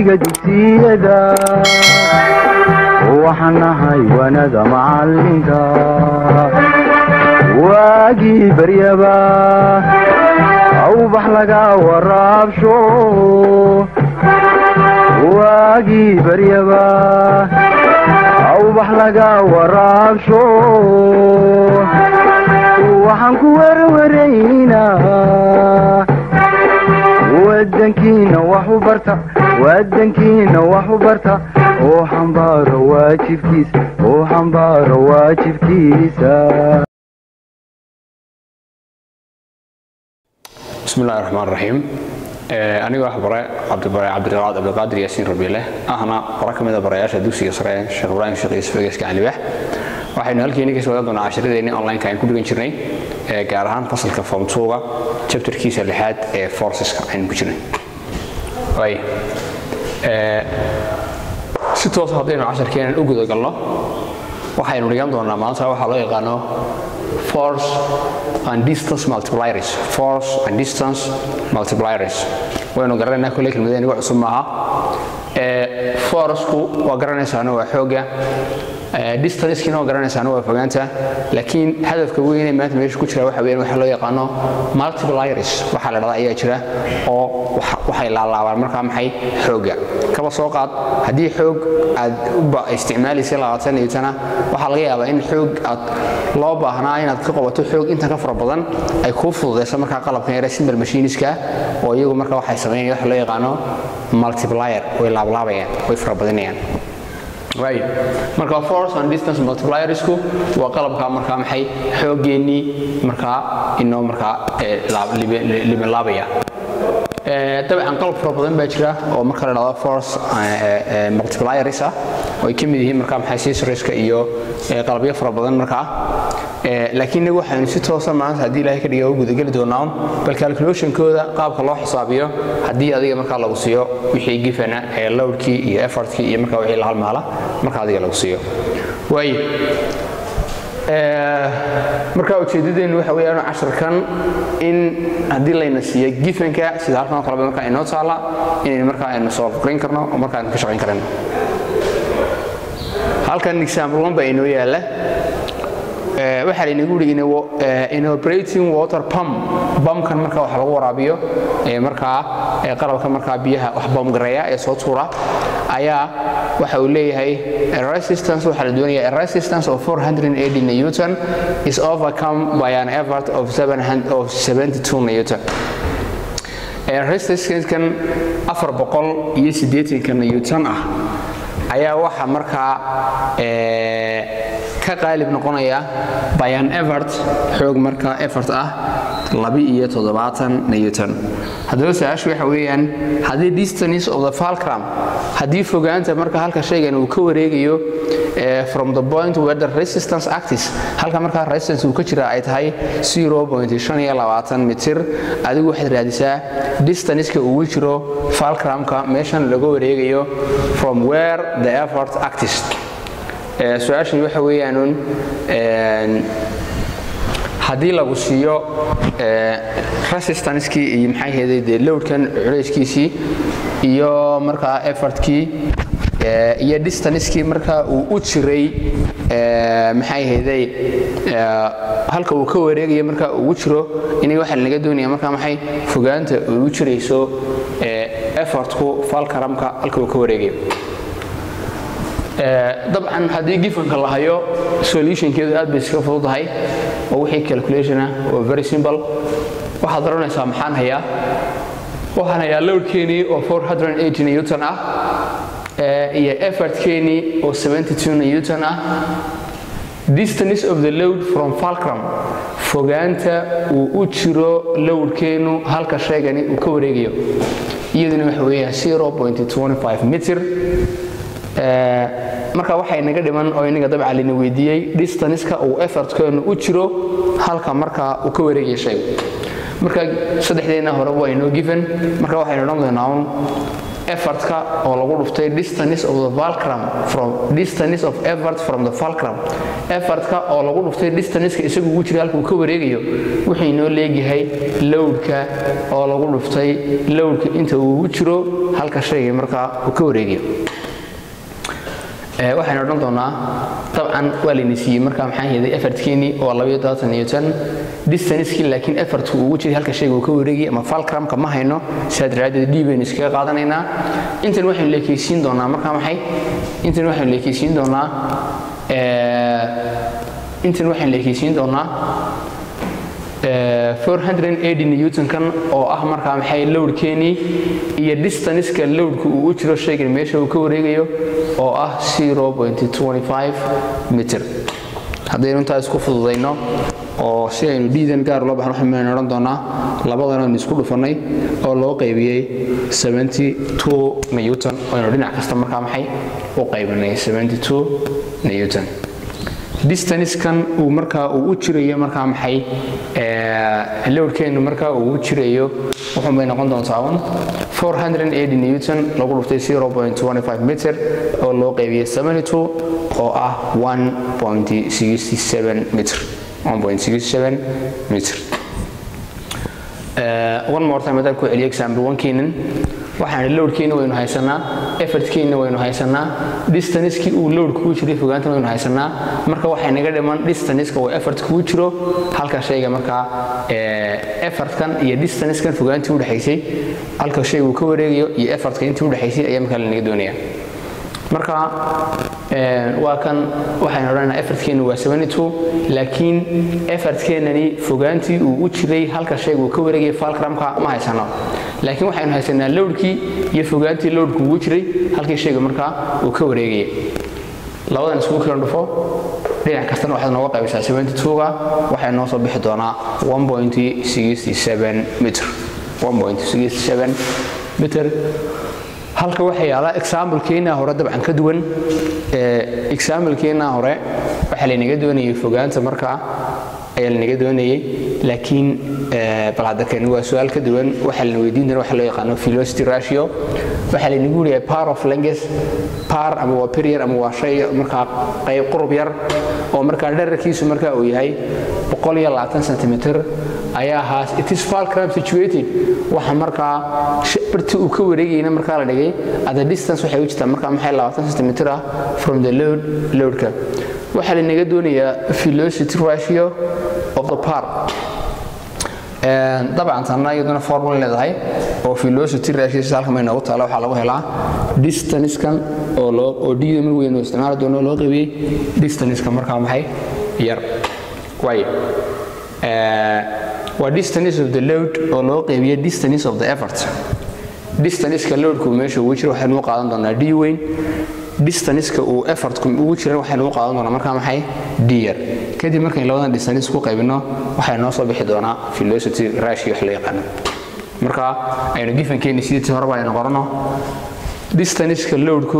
wahdiga dugsiyada waxaan nahay wanada macalinka waagii baryaba awbax laga waraabsho waagii baryaba awbax laga waraabsho waxaan ku werwaraynaa wadankiina wax u barta wadankiina wax u barta oo xambaaro waajibkiisa oo xambaaro waajibkiisa bismi illahi raxmaan raxiim anigoo ah bare cabdibare cabdiraad cabdiqaadir yaasiin rabiile ahna bara ka mid a barayaasha dugsiga sare sheekh ibraahim sheekh yuusuf egeska calibax waxaynu halkeeni kasoo wadan doonaa casharadeenni online-ka aynu ku dhigan jirnay gaar ahaan fasalka form twoga chapterkiisa lixaad ee forceska aynu ku jirnay waay si toosa haddaynu casharkeenan u gudagalno waxaynu dhigan doonaa maanta waxaa loo yaqaano force and distance multipliers force and distance multipliers waynu garanaynaa kolley kelmadeen iga cusub maaha forceku waa garanaysaana waa xoogga distancekiina waa garanaysaana waa fogaanta laakiin hadafka weyne maanta meesha ku jira waxa weeyaan waxa loo yaqaano multipliers waxaa la dhahdaa ayaa jira oo waxay laalaabaan markaa maxay xoogga kaba soo qaad haddii xoog aad isticmaalaysay labaatan newtana waxaa laga yaabaa in xoog aad loo baahnaa inaad ka qabato xoog intan ka fara badan ay kuu fududayso markaa qalabkan yare simple machiniska oo iyagu marka waxay sameynayaan waxa loo yaqaano multiplier way laablaabayaan way farabadinayaan right marka force and distance multipliersku waa qalabka markaa maxay xoogeennii markaa inoo markaa libanlaabaya dabcan qalab fara badan baa jira oo marka la dhahdo force multipliers ah oo ay ka mid yihiin markaa maxay sisriska iyo qalabyo fara badan markaa laakiin inagu waxaynu si toosa maanta haddii ilaahay ka dhiga u gudageli doonaa bal calculationkooda qaabka loo xisaabiyo haddii adiga markaa lagu siiyo wixii gifana ee lowdkii iyo effortkii iyo markaa wixii la halmaala marka adiga lagu siiyo waayo marka ujeedadeenu waxa weeyaan casharkan in haddii layna siiyo gifanka sida halkan oo kaleba markaa inoo taala inaynu markaa aynu solve garin karno oo markaa aynu ka shaqayn karano halkan example one baa inoo yaala waxaa laynagu yidhi in operating water pump bamkan marka wax lagu waraabiyo markaa qalabka markaa biyaha wax bamgareeya ee soo tuura ayaa waxa uu leeyahay resistance waxaa la doonaya resistance of 480 newton is overcome by an effort of 72 newton resistancekan afar boqol iyo siddeetanka newton ah ayaa waxa markaa ka qaalib noqonaya bayan evert xoog markaa effort ah labi-iyo toddobaatan newton haddaba su-aashu waxa weeyaan haddii distance of the falcram haddii fogaanta marka halka shaygan uu ka wareegayo from the point where the resistance actis halka markaa resistance uu ka jira ay tahay 0.5 mitir adigu waxaad raadisaa distanceka uu jiro falcramka meeshan laga wareegayo from where the effort actis su-aashani waxa weeyaanun haddii lagu siiyo resistancekii iyo maxay heeday dee lowdkan culayskiisii iyo markaa effortkii iyo distancekii markaa uu u jiray maxay heeday halka uu ka wareegaya markaa ugu jiro inay waxaa laga doonaya markaa maxay fogaanta ugu jirayso effortku falkaramka halka uu ka wareegayo dabcan haddii gifanka la hayo solutionkeedu aad bay iska fududahay oo wixii calculationa oo very simple waxaad oranaysaa maxaan hayaa waxaan hayaa lowdkeenii oo 480 newton ah iyo effortkeenii oo 72 newton ah distance of the load from falcrum fogaanta uu u jiro lowdkeenu halka shaygani uu ka wareegayo iyaduna waxa weeyaan 0.25 mitir marka waxay naga dhiman oo inaga dabca lina weydiiyey distanceka uu effortkeenu u jiro halka markaa uu ka wareegaya shaygu marka saddexdeena horeba waa inoo given marka waxaynu odhan doonaa un effortka oo lagu dhuftay distance of the fulcrum from distance of effort from the fulcrum effortka oo lagu dhuftay distanceka isagu ugu jira halka uu ka wareegayo wuxuu inoo leegyahay lowdka oo lagu dhuftay lowdka inta uu ugu jiro halka shayga markaa uu ka wareegayo waxaynu odhan doonaa dabcan waa layna siiyey markaa maxaan yeeday effortkeenii oo labayo dobaatan newton distancekii laakiin effortku ugu jiray halka shayga uu ka wareegayay ama falcramka ma hayno sidaa daraaddeed d baynu iskaga qaadanaynaa intan waxaynu leekaysiin doonaa markaa maxay intan waxaynu leekaysiin doonaa intan waxaynu leekaysiin doonaa 480 newtonkan oo ah markaa maxay lowdkeenii iyo distanceka lowdka uu u jiro shaygan meesha uu ka wareegayo oo ah 0.25 mitir haddaynu intaa isku fududayno oo si aynu dhiidan gaar loo baxno waxaynu odhan doonaa labadan aynu isku dhufannay oo loo qaybiyey 72 newton aynu dhinac kasta markaa maxay u qaybinay 72 newton distancekan uu markaa uu u jirayo markaa maxay lowdkeenu markaa uu u jirayo wuxuun bay noqon doontaa un 480 newton lagu dhuftay 0.25 mitir oo loo qaybiyey 72 oo ah 1.67 mitir 1.67 mitir one more time haddaan ku celiyo example one keenan waxaan lowdkeena waynu haysanaa effortkeena waynu haysanaa distancekii uu lowd kugu jiray fogaantana waynu haysanaa marka waxay naga dhiman distanceka oo effort kugu jiro halka shayga markaa effortkan iyo distancekan fogaantii udhexaysay halka shayga uu ka wareegayo iyo effortka intii udhexaysay ayaa markaa lanaga doonaya marka waa kan waxaynu odhanaynaa effortkeenu waa 72 laakiin effortkeenani fogaantii uu u jiray halka shayga uu ka wareegaya falcramka ma haysano laakiin waxaynu haysanaa lowdkii iyo fogaantii lowdku ugu jiray halkii shayga markaa uu ka wareegaya labadan isugu kala dhufo dhinac kastana waxaad nooga qaybisaa 72ga waxay noo soo bixi doonaa 1.67 mitr 1.67 mitr halka waxaa yaala examplekeena hore dabcan ka duwan examplekeena hore waxaa laynaga doonayay fogaanta markaa ayaa lanaga doonayay laakiin bal hadda kani waa su-aal ka duwan waxaa lana weydiin doona waxa loo yaqaano velocity ratio waxaa laynagu leeyahay power of length par ama waa period ama waa shay markaa qayb qurub yar oo markaa dherarkiisu markaa uu yahay boqol iyo labaatan centimeter ayaa ahaas it is fulcrum situated waxa markaa barti uu ka wareegayna markaa la dhigay at the distance waxay u jirtaa markaa maxay labaatan centimeter ah from the load loadka waxaa lanaga doonayaa velocity ratio of the par dabcan tanna iyaduna formula leedahay oo velocity ratio sida halkan bay noogu taala waxaa lagu helaa distancekan oo loo oo dhiida mar weyn oo isticmaali doono loo qaybiyey distanceka markaa maxay yar waayo waa distance of the load oo loo qaybiyey distance of the effort distanceka loadku meesha ugu jira waxaynu u qaadan doonaa d weyn distanceka uu effortku ugu jiran waxaynu u qaadan doonaa markaa maxay d yar kadib markaynu labadan distance ku qaybino waxay noo soo bixi doonaa velocity ratio wax la yaqaano marka aynu gifankeeni sidii horeba aynu qorano distanceka loadku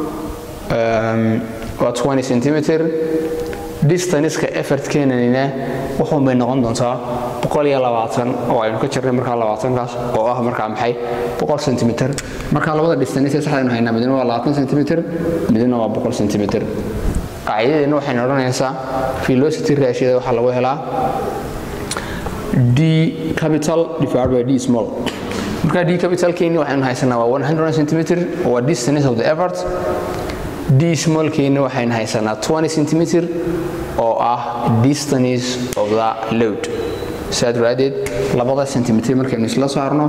waa 20 centimeter distanceka effortkeenanina wuxuun bay noqon doontaa boqol iyo labaatan oo aynu ka jirnay markaa labaatankaas oo ah markaa maxay boqol centimeter markaa labada distance saxdaynu haynaa midna waa labaatan centimeter midna waa boqol centimeter qaacidadeena waxaynu odhanaysaa velocity ratioda waxaa lagu helaa d capital divided by d small markaa d capitalkeeni waxaynu haysanaa waa 100 centimeter waa distance of the effort d smallkeeni waxaynu haysanaa 20 centimeter oo ah distance of the load saa daraadeed labada centimeter markaynu isla saarno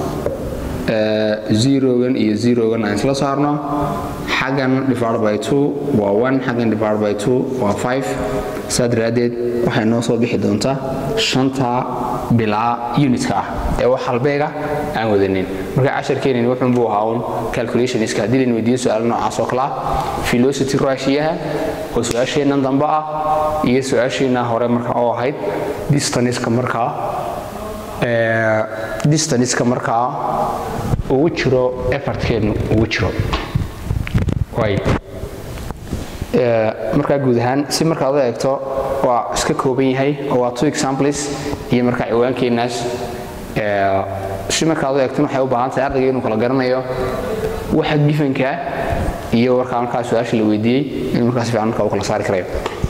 zerogan iyo zerogan aan isla saarno xaggan divided by two waa one xaggan divided by two waa five saa daraadeed waxay noo soo bixi doontaa shanta bilaa unitka ah ee wax halbeega aan wadanin marka casharkeenani wuxuun buu ahaa un calculationska haddii laynu weydiiyo su-aalo noocaas oo kale ah velocity ratioyaha oo su-aasheennan dambe ah iyo su-aasheenna hore marka oo ahayd distanceka markaa distanceka markaa ugu jiro effortkeenu ugu jiro waay markaa guud ahaan si markaad u eegto waa iska kooban yahay oo waa two examples iyo markaa ciwaankeenaas si markaad u eegtin waxay u baahan tahay ardayga inuu kala garanayo waxa gifankaa iyo warkaa markaa su-aasha la weydiiyey inuu markaa si fiican markaa u kala saari karayo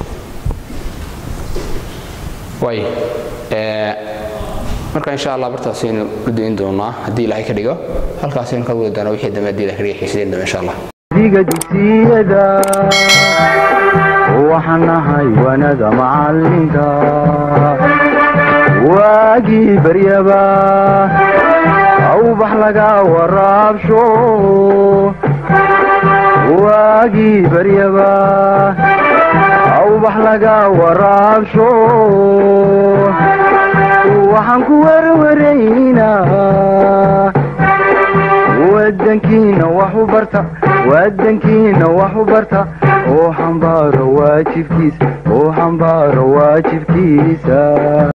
waay marka insha allah bartaasaynu u dayn doonaa haddii ilaahay ka dhigo halkaasaynu ka wadi doonaa wixii dambe haddii ilahay ka dhiga xiisadeen dambe insha allah diga dugsiyada waxaan nahay wanada macalinka waagii baryaba awbax laga waraabsho waagii baryaba awbax laga waraabsho waxaan ku warwaraynaa wadankiina wax u barta wadankiina wax u barta oo xambaaro waajibkiisa oo xambaaro waajibkiisa